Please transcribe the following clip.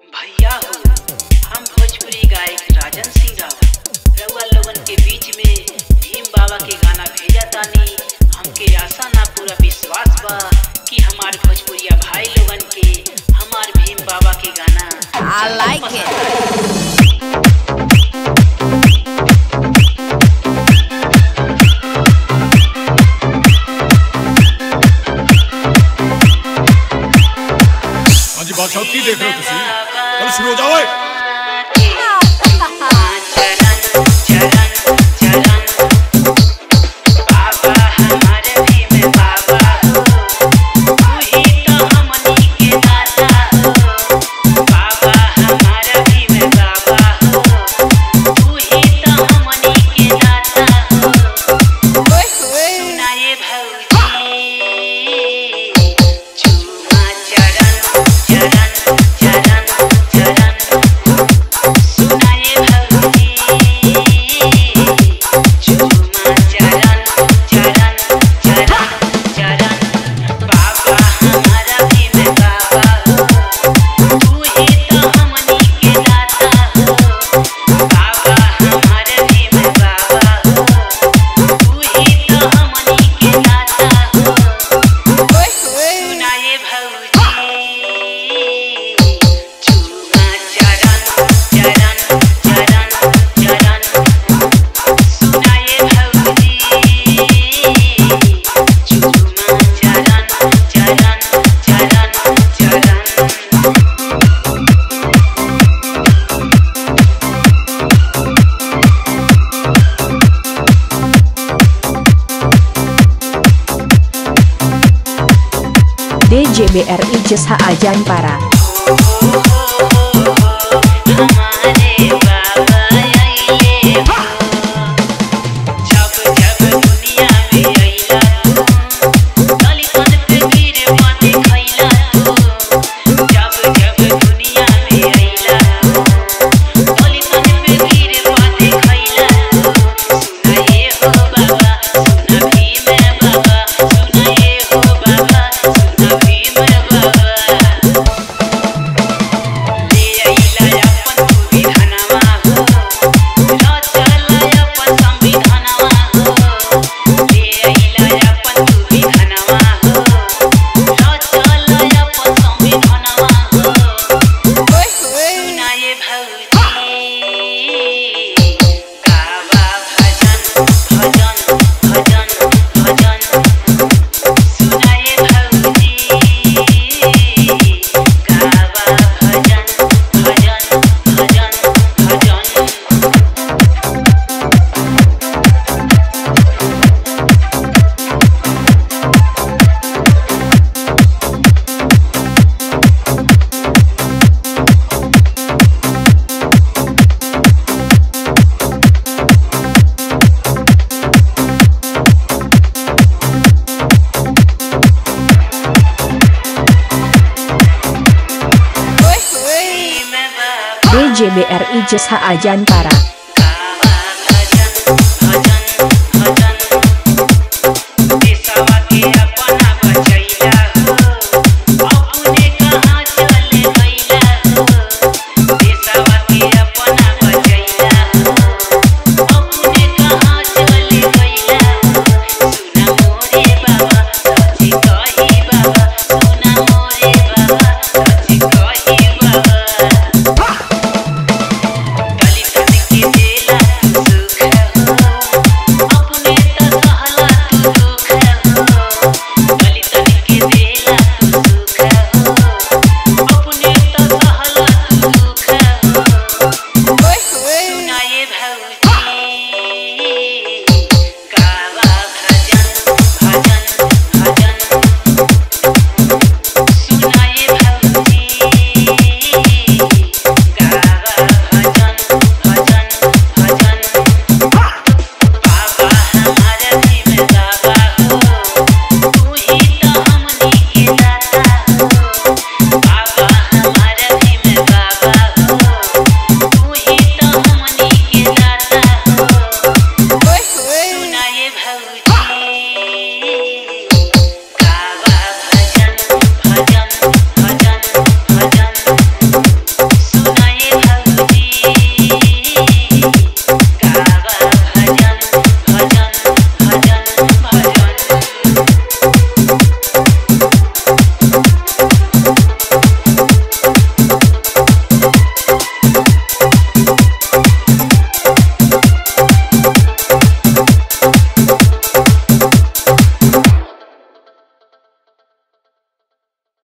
भैया हो हम भोजपुरी गायक राजन सिंह राव रउआ लोगन के बीच में भीम बाबा के गाना भेजा तानी हमके आशा ना पूरा विश्वास बा कि हमार भोजपुरिया भाई लोगन के हमार भीम बाबा के गाना I like it. ਹਾਂਜੀ ਬਾਦਸ਼ਾਹ ਕੀ ਦੇਖ ਰਹੇ ਹੋ ਤੁਸੀਂ ਚਲ ਸ਼ੁਰੂ ਹੋ ਜਾਓ ਓਏ चरण चरण चरण बाबा हमारे भीम बाबा हो तू ही तो हमनी के दाता हो बाबा हमारा भीम बाबा हो तू ही तो हमनी के दाता हो सुनाए भौजी चूमा चरण चरण चरण चरण सुनाए भौजी चूमा चरण चरण चरण चरण बाबा हमारा भीम बाबा हो तू ही तो हमनी के दाता हो बाबा हमारे भीम बाबा हो तू ही तो हमनी के दाता हो सुनाए भौजी चूमा चरण चरण चरण चरण सुनाए भौजी चूमा चरण चरण चरण चरण DJBRI Jesha Ajan Para हमारे बाबा आइले हो जब जब दुनिया में आइला तू दलितन पे गिर पाते खैला तू जब जब दुनिया में आइला तू दलितन पे गिर पाते खैला तू सुनाए हो बाबा सुना भीम बाबा सुनाए हो बाबा सुना भीम बाबा ले आइला अपन संविधानवा हो रचला अपन संविधानवा हो ले आइला अपन संविधानवा हो रचला अपन संविधानवा हो सुनाए भौजी गावा भजन भजन भजन भजन सुनाए भौजी गावा भजन भजन भजन भजन DJBRI Jesha Ajan Para